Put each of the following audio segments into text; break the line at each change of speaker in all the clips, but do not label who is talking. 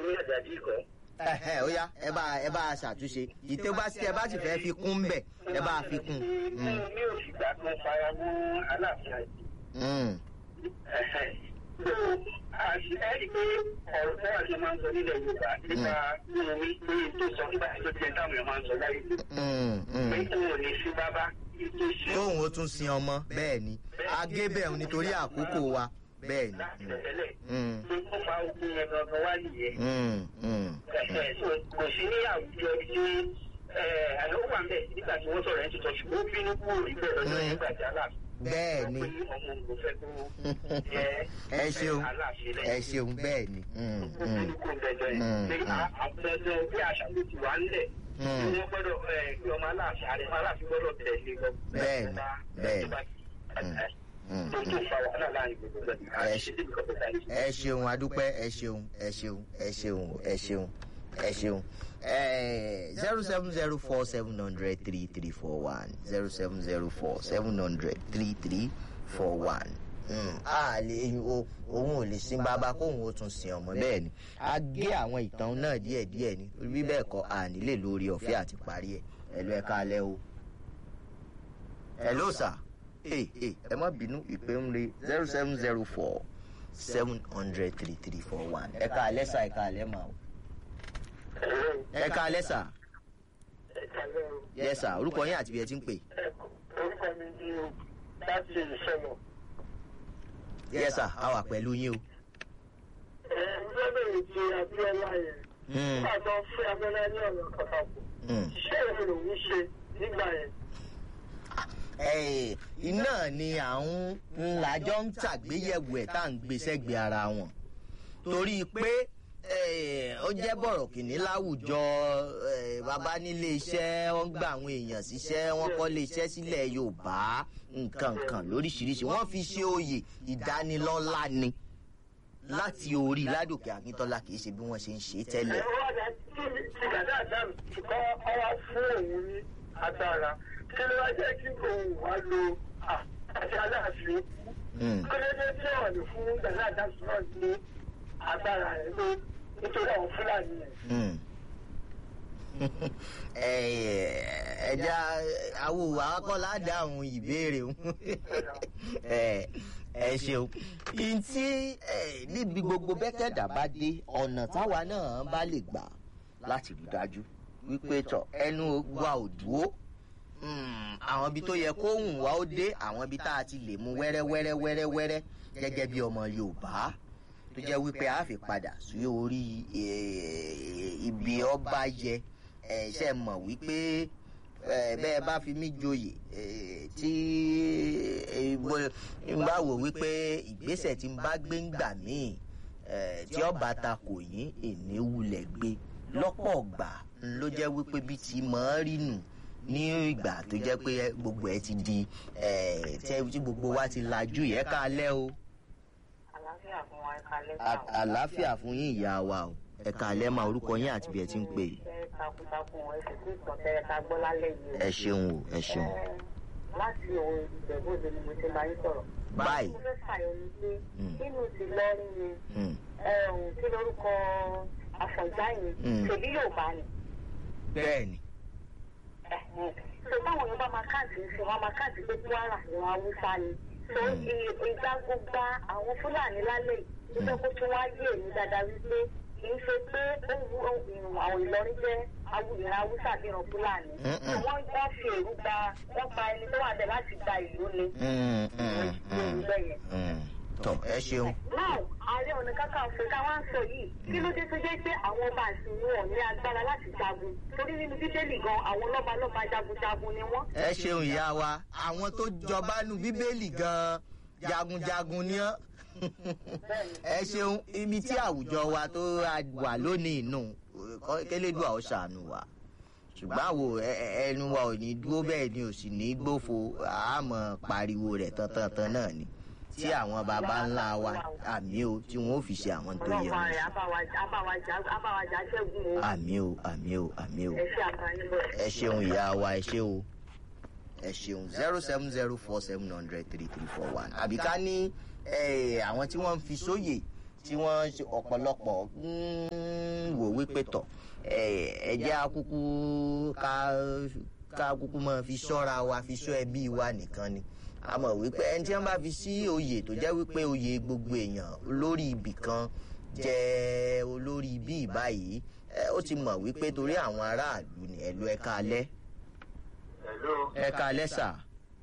ní àjàdí kọ́.
ẹhẹ ó yá ẹ bá ẹ bá a ṣàtúnṣe ìtẹ́ bá sí ẹ bá sì fẹ́ fi kún bẹ̀ ẹ bá a fi kún.
mi ò fìgbà kan fara mọ́ aláàfin àti.
Mm.
ẹ̀rí pé ọ̀rọ̀ tó wà ní máa ń sọ nílẹ̀ yorùbá nípa nínú mi pé tó sọ nígbà tó ti ẹ̀ táwọn èèyàn máa ń sọ láyé
Mm,
pé
mm.
òun ò ní sí bábá tó ṣe
tóun ó tún sin ọmọ bẹ́ẹ̀ ni agébẹ̀ nítorí àkókò wa bẹ́ẹ̀ ni.
láti tẹ̀lẹ̀
Mm,
pé ó fa ogun yẹn gangan wá nìyẹn.
mm, mm,
Ẹ̀hẹ̀, so kò sí ní àwùjọ tí àná wà ń bẹ̀ nígbà tí wọ́n sọ̀rọ̀ ẹ̀ ń tuntun ṣùgbọ́n ó bínú kúrò níbẹ̀ lọ́jọ́
Mm.
nígbà tí aláàfin.
bẹ́ẹ̀ ni
pé ọmọ òun kò fẹ́ kó jẹ́
ẹ ṣeun
aláàfin
ẹ
lẹ́yìn.
ṣeun bẹ́ẹ̀ ni. Mm,
ó
mm,
bínú kúrò bẹ́ẹ̀ jẹ́
Mm,
pé
mm.
àpẹẹrẹ bí àṣà ló ti wà ńlẹ̀ tí
mm.
wọ́n gbọ́dọ̀ ẹ̀, kí ọmọ aláàfin àrẹ aláàfin gbọ́dọ̀ tẹ̀lé lọ.
Bẹ́ẹ̀ni, bẹ́ẹ̀ni. Mm,
tó tó fa wàhálà láàrin gbogbo ẹ̀
Ẹ
àti ṣe débi kọ́kọ́ báyìí.
ẹ ṣeun adúpẹ́ ẹ ṣeun ẹ ṣeun ẹ ṣeun ẹ ṣeun ẹ ṣeun zero seven zero four seven hundred three three four one zero seven zero four seven hundred three three four one a lè o òun ò lè sin bàbá kóun ó tún sin ọmọ bẹ́ẹ̀ ni a gé àwọn ìtàn náà díẹ̀ díẹ̀ ni bí bẹ́ẹ̀ kọ́ a nílè lórí ọ̀fẹ́ àti parí ẹ̀ ẹ̀ lọ ẹ̀ka alẹ́ o hello sir ee ee ẹ má bínú ìpè ń re zero seven zero four seven hundred three three four one ẹ ká alẹ́ sà ẹ ká alẹ́ mà o ẹ ká alẹ́ sà yẹ sà orúkọ yín àti bí ẹ ti ń pè
orúkọ mi ni o láti ìṣẹ̀lẹ̀.
yẹ sà a wà pẹ̀lú yín o.
ǹjẹ́ bẹ̀rẹ̀ ti abiola yẹn
Hmm,
nígbà tó fún abiola ní ọ̀nà kàkàkù
hmm.
iṣẹ́ ìwé lòún ṣe nígbà yẹn.
Eh, iná ni à ń ńlájọ́ ń tàgbéyẹ̀wò ẹ̀ tá à ń gbé sẹ́gbẹ̀ẹ́ ara wọn torí pé eh, ó jẹ́ bọ̀rọ̀ kìíní láwùjọ eh, bàbá nílé iṣẹ́ wọ́n gba àwọn èèyàn síṣẹ́ wọ́n kọ́ lé iṣẹ́ sílẹ̀ yorùbá nǹkan kan lóríṣiríṣi wọ́n fi ṣe oyè ìdánilọ́lá ni láti orí ládòkè akíntọ́lá kì í ṣe bí wọ́n ṣe ń ṣe é tẹ́lẹ̀.
ẹ̀rọ àdá tí tí dàda àdáàmù kọ́ ọwá fún òun ní agbára kí ló wá jẹ́ kí òun wá lo àti aláàfin
Mm.
kọ́lẹ́dẹ́ tí wọ́n lè fún dàda àdáàmù náà ní agbára rẹ̀ ló nítorí àwọn fúlàní yẹn.
Mm. ẹja awo akọlá dáhùn ìbéèrè o. ẹ ẹ ṣeun ntí ẹ, níbi gbogbo bẹ́kẹ̀dà bá dé ọ̀nà táwa náà bá lè gbà láti rí dájú wípé tọ ẹnu wa ò dúró Mm, àwọn ibi tó yẹ kó hùn wá ó dé àwọn ibi tá a ti lè mú wẹ́rẹ́ wẹ́rẹ́ wẹ́rẹ́ wẹ́rẹ́ gẹ́gẹ́ bí ọmọ yorùbá tó jẹ́ wípé a fi padà sí orí eh, ibi ọba yẹ ẹ ṣe mọ̀ wípé eh, bẹ́ẹ̀ bá fi mí joyè eh, tí eh, bó- n bá wò wípé ìgbésẹ̀ tí n bá gbé ń gbà míì eh, tí ọba ta kò yín èní wulẹ̀ gbé lọ́pọ̀ ọ̀gbà ló jẹ́ wípé bí ti mọ̀ ọ́ rí nù ní ìgbà tó jẹ́ pé gbogbo ẹ̀ ti di eh, tẹ́- tí gbogbo wa ti lajú yẹ ká lẹ́ o
àlàáfíà fún wa ẹ̀ka
À-
lẹ́sà.
àlàáfíà fún yín ìyá wa o ẹ kàlẹ́ máa orúkọ yín àti bí ẹ ti ń pè é.
Iṣẹ́ takuntakun ẹ̀sìn tí ìtàn tẹ́lẹ̀ ká gbọ́ lálẹ́ yìí.
ẹ ṣeun o ẹ ṣeun.
Ẹ, Láti òun ìbẹ̀bọ̀dé ni mo ti máa ń sọ̀rọ̀.
báyìí
Mo fẹ́ fàyọ ni pé
Mm.
nínú ti lọ́rin ni
mm,
ẹ̀hún kí lórúkọ àfọ̀njá yìí
Mm.
tèmi yóò bá ní.
bẹ́ẹ̀ ni
so báwọn yóò bá máa káàdì ń sìn wọn máa káàdì pé kwara ìran haúsá ni so ìgbà gbogbo àwọn fúlàní lálẹ́ yìí ló fẹ́ kó tún wá yé èmi dáadáa wípé kì í ṣe pé ó wu ìrùn àwọn ìlọrin jẹ́ awùyẹ̀rẹ̀ haúsá àbí ìran fúlàní
Mm-mm.
wọ́n wọ́n fi èrú gba wọ́n pa ẹni tó wà bẹ̀ láti gba ìlú ni
Mm, mm, mm,
bẹ́yẹn.
mm. tọ ẹ ṣeun.
náà ààrẹ ọ̀nà kakanfò táwa ń sọ yìí kí ló dé tó jẹ́ pé àwọn ọba àsìn wọn ní agbára láti jagun torí nínú bíbélì gan àwọn lọ́balọ́ba jagunjagun ni wọ́n.
ẹ ṣeun ìyá wa àwọn tó jọba nu bíbélì gan jagunjagun ni ọ́ ẹ ṣeun ibi tí àwùjọ wa tó wà lónìí nù kélédùn àwọn ṣàánú wa ṣùgbọ́n àwò ẹ- ẹ- ẹnu wa ò ní dúró bẹ́ẹ̀ ni ò sì ní gbófo àmọ́ pariwo rẹ̀ tantantan náà ni tí àwọn baba ńlá wa àmì o tí wọn ò fi ṣe àwọn tó yẹ
ọlọ́pàá
wọn
rẹ̀ abáwájà ṣẹ́gun o
àmì o àmì o àmì o
ẹ ṣe àǹfààní bọ̀.
ẹ ṣeun ìyá wa ẹ ṣe o ẹ ṣeun zero seven zero four seven hundred three three four one àbí ká ní eh, àwọn tí wọ́n ń fi sóyè tí wọ́n ṣe ọ̀pọ̀lọpọ̀ mm, wípé tọ̀ ẹ jẹ́ akúkú ká ká kúkú máa fi ṣọ́ra wa fi ṣọ́ ẹbí wa nìkan ni a mọ̀ wípé ẹni tí wọ́n bá fi sí oyè tó jẹ́ wípé oyè gbogbo èèyàn lórí ibì kan jẹ́ olórí bí ìbáyìí ó ti mọ̀ wípé torí àwọn aráàlú ni ẹ̀lú ẹ̀ka alẹ́
Hello.
ẹ̀ka alẹ́ sà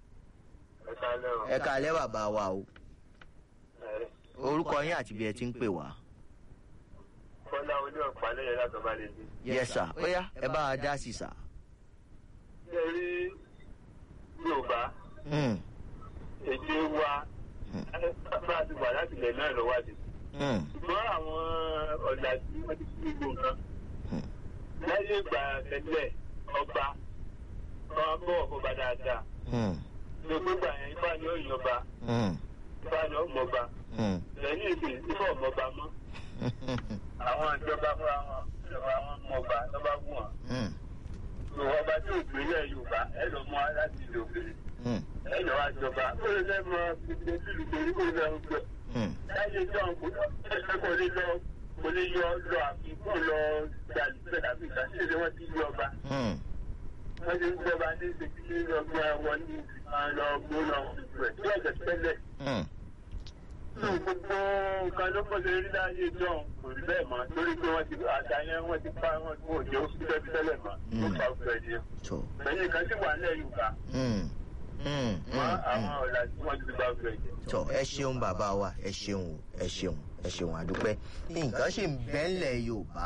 Ẹ kálẹ́ o.
ẹ̀ka alẹ́ bàbá wa o
Ẹ,
orúkọ yín àti bí ẹ ti ń pè wá.
Kọ́lá oní ọ̀pá lẹ́yìn látọ̀ bá lè dé.
yes sir ó yá ẹ bá wa dá sí sà.
Ṣé rí Yorùbá
Mm,
èdè wa bá a ti wà láti ilẹ̀ náà lọ́wọ́ àti.
mm,
Ṣùgbọ́n àwọn ọ̀dà tí wọ́n ti fi gbogbo nǹkan. Láyé ìgbà tẹ́lẹ̀ ọba ọba bọ̀ ọba dáadáa.
mm,
Gbogbo ìgbà yẹn ifá ni ó yọba,
mm,
ifá ni ó mọba.
mm.
Lẹ́yìn ìsìn ifá ọmọba mọ́. Àwọn ìjọba fúnra wọn ìjọba wọn mọba lọ́ba wù wọ́n.
Mm,
ọba tí ò gbélé yorùbá ẹ lọ mọ láti ìlú òkèèrè
mm,
ẹ lọ wá jọba ó lè lẹ mọ gbogbo ìlú torí kò lọ gbọ
mm.
láyé john kò ẹ kò lè lọ kò lè yọ lọ àfikún lọ gbàlùfẹ tàbí ìgbàsílẹ wọn ti yí ọba
Mm,
wọn ti ń gbọba ní ìgbésí ọgbà wọn ní àlọ gbóná rẹ tí ọjọ tẹ́lẹ̀
mm.
tó gbogbo nǹkan ló pọ̀ lórí láyé john kò rí bẹ́ẹ̀ mọ́ torí pé wọ́n ti àdáyẹn wọ́n ti pa wọn kò jẹ́ òsì tẹ́bí tẹ́lẹ̀ mọ́ ó fa ọgbẹ́ ẹ̀dín
tó
lẹ́yìn kan sì wà nílẹ̀ yorùbá
mm, mm,
wọn
mm,
àwọn
mm.
ọ̀la tí wọ́n ti gba ọgbẹ́ ẹ̀jẹ̀.
tó ẹ ṣeun bàbá wa ẹ ṣeun o, ẹ ṣeun ẹ ṣeun àdúpẹ́ nǹkan ṣì ń bẹ́ńlẹ̀ yorùbá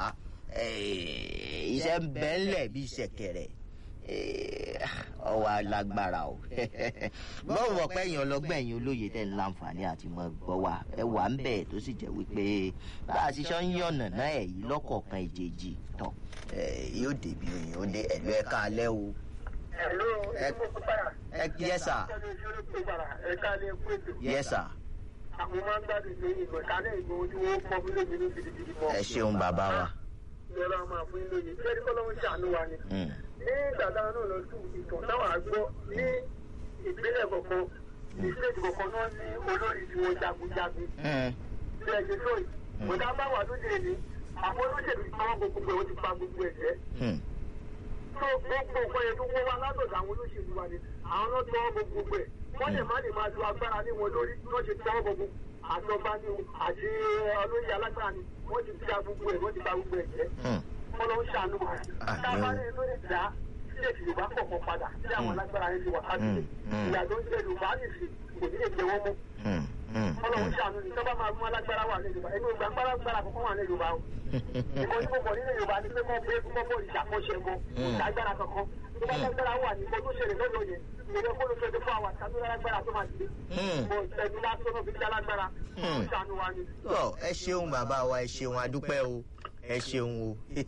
eh, iṣẹ́ ń bẹ́ńlẹ̀ bíi ṣẹ̀kẹ̀rẹ̀ eh, ọwọ́ alágbára o bọ́ọ̀ mọ̀ pé èèyàn ọlọ́gbọ́n ẹ̀yìn olóye tẹ̀ ń láǹfààní àti mọ̀ gbọ́ wa ẹ wà ń bẹ̀ tó sì jẹ́ wípé bá a ti ṣe ń yànnà náà ẹ̀ yìí lọ́kọ̀ọ̀kan ìjèjì tọ̀ yóò débi òyìn ó dé ẹ̀lú ẹ̀ka alẹ́ o
Hello,
Ẹ-
ẹ kó padà.
ẹ yes sir
Ẹ ká lè kó ètò.
yes sir
Àwọn máa ń gbádùn ní ìgbà kálẹ̀ ìgbà ojú wọn pọ̀ fún lómi ní gidigidi mọ́.
ẹ ṣeun bàbá wa.
Ìjọba máa fún ilé yìí. Ṣé kọ́lọ́wọ́ ṣàánú wa ni?
Mm,
Ní ìgbàdá náà lọ sí ìtàn táwọn àgbọ̀ ní ìpínlẹ̀ kọ̀ọ̀kan, ìpínlẹ̀ kọ̀ọ̀kan náà ní olórí tí wọ́n jagunjagun.
mm,
Bí ẹ ṣe sọ yìí, kò dá bá wà lóde ní àwọn olóṣèlú tí wọ́n gbogbo ẹ̀ wọ́n ti pa gbogbo ẹ̀ jẹ́.
mm,
tó gbogbo nǹkan yẹn tó wọ́n wá látọ̀dọ̀ àwọn olóṣèlú wa ni àwọn náà tọ́ ọmọ gbogbo ẹ̀ wọ́n lè má lè máa lo agbára ní wọn lórí tó ṣe tọ́ ọmọ gbogbo àjọba ni o àti olóyè alágbára ni wọ́n ti gba gbogbo ẹ̀ wọ́n ti gba gbogbo ẹ̀ jẹ́
mm.
wọ́n lọ ń ṣàánú wa.
Ah,
tábà
yóò.
ní tó lè dá sílẹ̀ tí yorùbá kọ̀ọ̀kan padà sí àwọn alágbára yẹn ti wà káàkiri
Mm, mm.
ìyá tó ń jẹ yorùbá nìsí kò ní lè jẹ wọ́n mọ́
Mm, mm,
wọ́n lọ ń
mm.
ṣàánú ni tọ́ba máa mú alágbára wà ní yorùbá ẹni ògbà alágbára kọ̀ọ̀kan wà ní yorùbá o ìkọ́ tí mo bọ̀ nínú yorùbá ni pé mọ́ pé mọ́ bọ́ ìṣàkóso mọ́ ìṣàgbára kankan tó bá lágbára wà ní ìkọ́ tó ṣẹlẹ̀ lọ́dọ̀ yẹn ìrẹ́ kó ló twenty four hours tàbí lágbára tó máa dìde
Mm.
mo ìṣẹ́jú lásán náà fi dá lágbára
Mm.
ó ṣàánú wa ni.
tọ ẹ ṣeun bàbá wa ẹ ṣeun adúpẹ́ o ẹ ṣeun o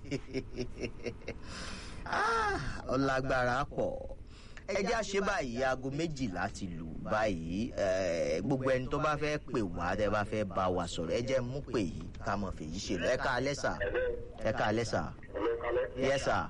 Ah, ọlágbára pọ̀ ẹ já ṣe báyìí aago méjìlá ti lù báyìí eh, gbogbo ẹni tó bá fẹ́ pè wá tẹ́ bá fẹ́ bá wa sọ̀rọ̀ ẹ jẹ́ mú pè yìí ká mọ̀ fèyí ṣe lọ ẹ ká alẹ́ sà ẹ ká alẹ́ sà yẹ sà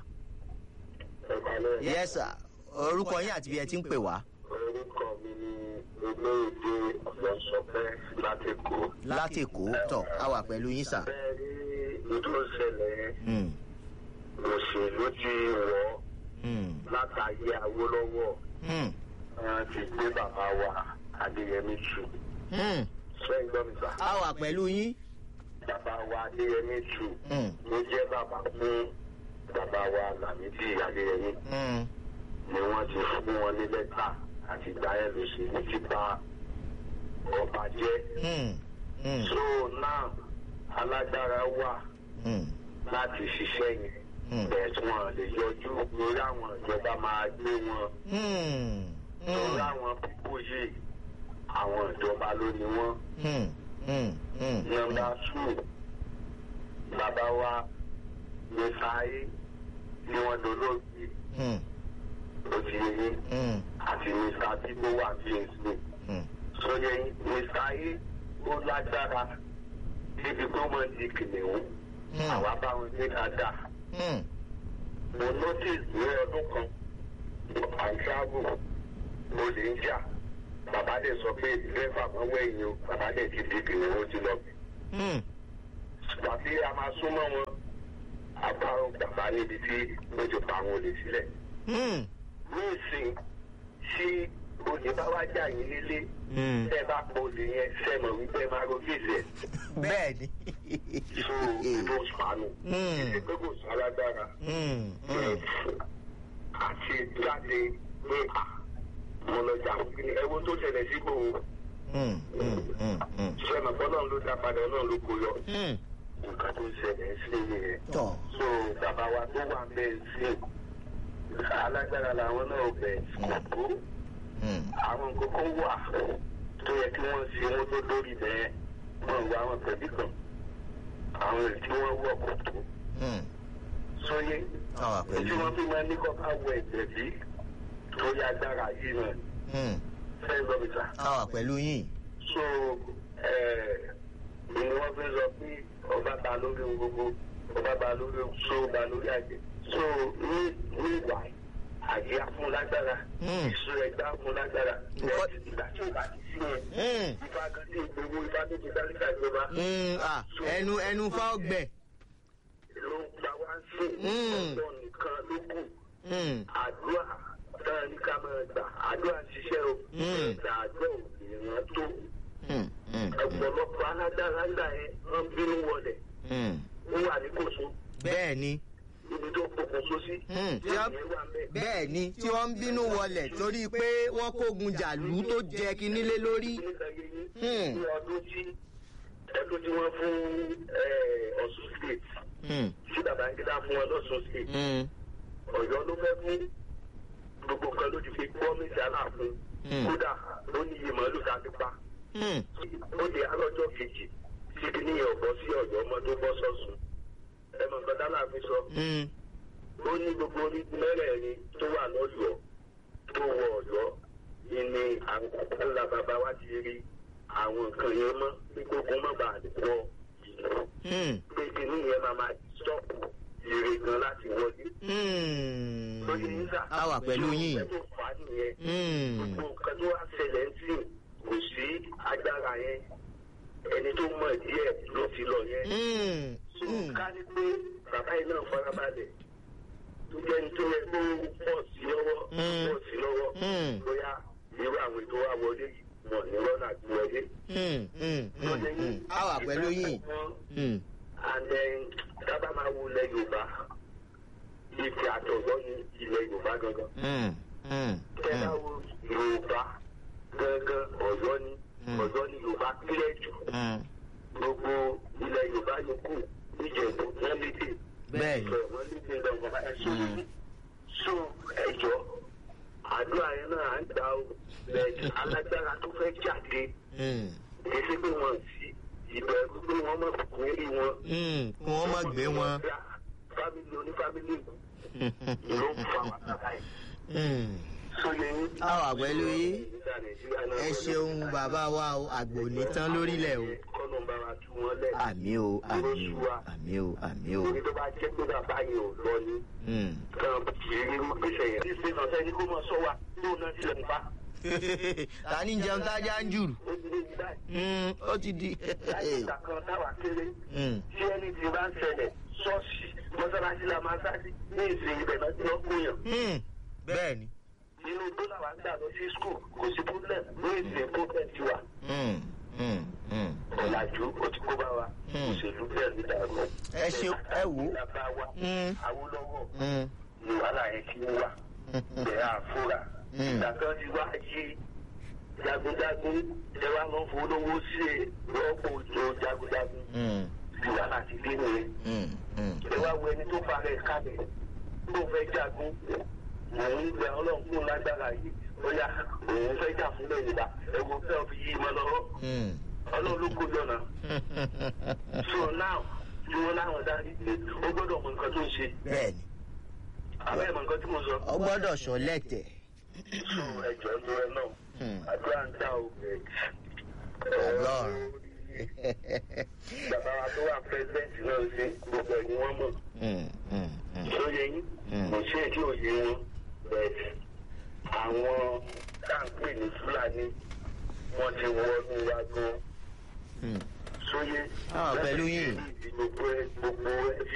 yẹ sà orúkọ yín àti bí ẹ ti ń pè wá
orúkọ mi ni olóògbé ọ̀sọ̀pẹ́ láti kó.
láti èkó tọ a wà pẹ̀lú yín sà.
bẹ́ẹ̀ ni ètò ìṣẹ̀lẹ̀
Mm,
òṣèlú ti wọ̀
mm,
látàyè awólọ́wọ̀
mm,
wọn ti gbé bàbá wa adéyẹmí tù.
mm.
sẹ́yìn gbọ́ mi sà.
a wà pẹ̀lú yín.
bàbá wa adéyẹmí tù
Mm,
ló jẹ́ bàbá fún bàbá wa làmídì adéyẹmí
mm,
ni wọ́n ti fún wọn ní lẹ́tà àti ìgbà yẹn lòṣèlú ti bá ọba jẹ́.
mm, mm,
so now alágbára wà
mm,
láti ṣiṣẹ́ yẹn
mm,
bẹ́ẹ̀ tí wọ́n lè yọjú lórí àwọn ìjọba máa gbé wọn
mm,
lórí
mm,
àwọn pípò yìí àwọn ìjọba ló ní wọ́n.
mm, mm, mm,
nọ́mbà two bàbá wa ní sáyé tí wọ́n dolóògbé
mm,
ló ti yé
mm,
àti mr bíbó wà bí èso
mm,
sóyè mr ayé ó lágbára níbi tó mọ̀ ní kìnìún
mm,
àwa bá wọn gbé dáadáa.
mm,
mo notice ní ọdún kan àǹtíágò mo lè ń jà bàbá dẹ̀ sọ pé dírẹ́fà kan wẹ̀yìn o bàbá dẹ̀ ti di kìnìún ó ti lọ.
mm,
tàbí a máa súnmọ́ wọn àbárò bàbá níbi tí ó ti pa àwọn olè sílẹ̀.
Hmm.
ní ìsìn tí olè bá wá jà yín nílé
Hmm.
tẹ́ bá pọ̀ olè yẹn sẹ́mọ̀ wípé ẹ máa ro fèsì ẹ̀
bẹ́ẹ̀ ni.
tó ìbò sànù.
Hmm.
ìdí pé kò sí alágbára.
Hmm. Hmm.
àti jáde pé à mo lọ jà fún kíni ẹwọ tó ṣẹlẹ̀ síbò
Hmm. Hmm. Hmm. Hmm.
sẹ́mọ̀ fọlọ́run ló dá padà náà ló kó yọ.
Hmm.
nǹkan tó ṣẹlẹ̀ sí nìyẹn.
tọ̀.
so bàbá wa tó wà bẹ́ẹ̀ sí alágbára làwọn náà bẹ̀ kó
Hmm.
àwọn kókó wà tó yẹ kí wọ́n ṣe wọ́n tó lórí bẹ́ẹ̀ wọ́n wá àwọn pẹ̀lú kan àwọn èyí tí wọ́n wọ̀ kò tó
Hmm.
sóyè
àwa
tí
pẹ̀lú.
wọ́n fi máa ní kọ́ ká wọ ẹ̀jẹ̀ bí tó yá agbára yìí náà
Hmm.
fẹ́ gbọ́mìtà
àwa pẹ̀lú yín.
so ni wọ́n fi sọ pé ọba ba lórí ohun gbogbo ọba ba lórí ohun so ba lórí àjẹ so ní ní ìwà àjẹ afúnlágbára
Hmm.
ìṣó ẹgbẹ́ afúnlágbára
Nǹkan-
ìgbà tí ò bá ti sí yẹn
Hmm.
ìfà kan sí ìgbowó ìfà tó ti dáríkà ìjọba
Hmm. ah ẹnu ẹnu fa ọgbẹ.
ló ń gba wá sí
Hmm.
ọ̀dọ́ nìkan ló kù
Hmm.
àdúrà táwọn ní ká máa gbà àdúrà ń ṣiṣẹ́ o
Hmm.
ìgbà àdúrà ò lè ràn tó
Hmm. Hmm.
ọ̀pọ̀lọpọ̀ alágbára ńlá yẹn wọ́n bínú wọlé
Hmm.
ó wà ní kòsó
bẹ́ẹ̀ ni.
ibi tó pokùnso sí.
Hmm. tí wọ́n-
ìyẹn wà bẹ́ẹ̀.
bẹ́ẹ̀ ni tí wọ́n ń bínú wọlẹ̀ torí pé wọ́n kógun jàlú tó jẹ kinní lé lórí.
nígbà yẹn
Hmm.
ní ọdún tí ọdún tí wọ́n fún eh, Ọ̀ṣun state
Hmm.
tí Babangida fún wọn lọ́sùn state
Hmm.
Ọ̀yọ́ ló fẹ́ fún gbogbo nǹkan ló ti fi pọ́mìsì aláàfin
Hmm.
kódà ló ní iye màálù tá a ti pa
Hmm.
ó di alọ́jọ́ kejì tí kìíní yẹn ò bọ́ sí Ọ̀yọ́ ọmọ tó bọ́ sọ́sùn ẹ mọ̀ nǹkan tá láàfin sọ
Hmm.
ó ní gbogbo orígun mẹ́rẹ̀ẹ̀rin tó wà lọ́yọ̀ọ́ tó wọ Ọ̀yọ́ yìí ni àwọn ńlá bàbá wa ti rí àwọn nǹkan yẹn mọ́ bí gbogbo má bàa lè wọ ìlú
Hmm.
pé kìíní yẹn máa máa stọ́ọ̀pù èrè gan láti wọlé.
Hmm.
lóye yín sà.
a wà pẹ̀lú yín.
ẹ tó fà á nìyẹn.
Hmm.
gbogbo nǹkan tó wá ṣẹlẹ̀ ń sìn kò sí agbára yẹn ẹni tó mọ̀ díẹ̀ ló ti lọ yẹn.
Hmm.
so
Hmm.
ká ní pé bàbá yìí náà farabalẹ̀ tó jẹ́ ní tó yẹ kó pọ̀ sí lọ́wọ́
Mm.
pọ̀ sí lọ́wọ́
Mm.
bóyá irú àwọn ètò wa wọlé yìí mọ̀ ní rọ́nà àti wọlé.
Hmm. Hmm. Hmm. Hmm. a wà pẹ̀lú yín. Hmm.
and then dábàá máa wo ilẹ̀ Yorùbá ìfẹ́ àtọ̀gbọ́ ní ilẹ̀ Yorùbá gangan.
Hmm. Hmm.
tẹ́lá
Hmm.
wo Yorùbá gangan Ọ̀yọ́ ni
Mm.
Ọ̀yọ́ ni Yorùbá kílẹ̀ jù
Hmm.
gbogbo ilẹ̀ Yorùbá yòókù níjẹ̀bú wọ́n lédè
bẹ́ẹ̀ ni.
ìfẹ́ wọ́n lédè lọ́wọ́ ẹ̀sùn yìí so ẹ̀jọ́ àdúrà yẹn náà à ń gbà ó bẹ́ẹ̀ alágbára tó fẹ́ jáde
Hmm.
èsì pé wọ́n sí ìbẹ̀rù pé wọ́n mọ̀ fún eré wọn.
Hmm. kí wọ́n má gbé wọn.
fámìlì onífámìlì ló ń fa wàhálà yìí.
Hmm.
sóye yín.
a wà pẹ̀lú yín. ẹ ṣeun bàbá wa o àgbò ní tán lórílẹ̀ o.
kọ́nà bá wa tú wọn lẹ̀.
àmì o àmì o àmì o àmì o.
Orí tó bá jẹ́ pé bàbá yẹn ò lọ ní.
Hmm.
Kan kì í gbèsè yẹn. Ní ṣe ọ̀sẹ̀ ní kó mọ̀ sọ wa tó náà tilẹ̀ ń bá.
ta ni jẹun tájà ń jùrù.
Ó ti lé ní báyìí.
Hmm. ó ti di.
Láti ìgbà kan táwa kéré.
Hmm.
Tí ẹni tí bá ń ṣẹlẹ̀ ṣọ́ọ̀ṣì mọ́sálásí la máa sáré ní ìsìn ibẹ̀ náà tí wọ́n kú yàn.
Hmm. bẹ́ẹ̀ ni.
Inú tó làwọn ń gbà lọ sí skul kò sí problem ní ìsìn problem ti wà.
Hmm. Hmm. Hmm.
Ọ̀làjú ó ti kó bá wa.
Hmm.
Òṣèlú bẹ́ẹ̀ ní dàrú.
ẹ ṣe ẹ wò ó.
Bàbá wa
Hmm.
Awólọ́wọ̀
Hmm.
ni wàhálà yẹn ti ń wà. bẹ̀rẹ̀ àfúrà.
Mm.
ìgbà kan ti wá yí jagunjagun ẹ wá lọ fún olówó sí i rọ́pò òjò jagunjagun
Hmm.
ti wà láti dé nìyẹn.
Hmm. Hmm.
ẹ wá wo ẹni tó fara ẹ̀ kalẹ̀ tó fẹ́ jagun òun gba ọlọ́run fún lágbára yìí bóyá òun fẹ́ jà fún lẹ́yìn ìgbà ẹ wo fẹ́ fi yí mọ́ lọ́wọ́
Hmm.
ọlọ́run ló kó jọ̀nà. so now tí wọ́n láwọn darí pé ó gbọ́dọ̀ mọ nǹkan tó ń ṣe
bẹ́ẹ̀ ni.
àbẹ́ mọ nǹkan tí mo sọ.
ọ gbọ́dọ̀ sọ lẹ́tẹ̀.
so ẹjọ́ ló ẹ náà.
Hmm.
àdúrà ń dá o bẹ́ẹ̀.
Ọlọ́run.
bàbá wa tó wà pẹ́sidẹ́ǹtì náà ṣe gbogbo ẹ̀ ni wọ́n mọ̀.
Hmm. Hmm. Hmm.
lóye yín
Mm.
kò sí èdè òye wọn bẹ́ẹ̀ àwọn táǹpì ní fúlàní wọ́n ti wọnú wa gan.
Hmm.
sóyè.
Ah, pẹ̀lú yín.
gbogbo ẹ gbogbo ẹ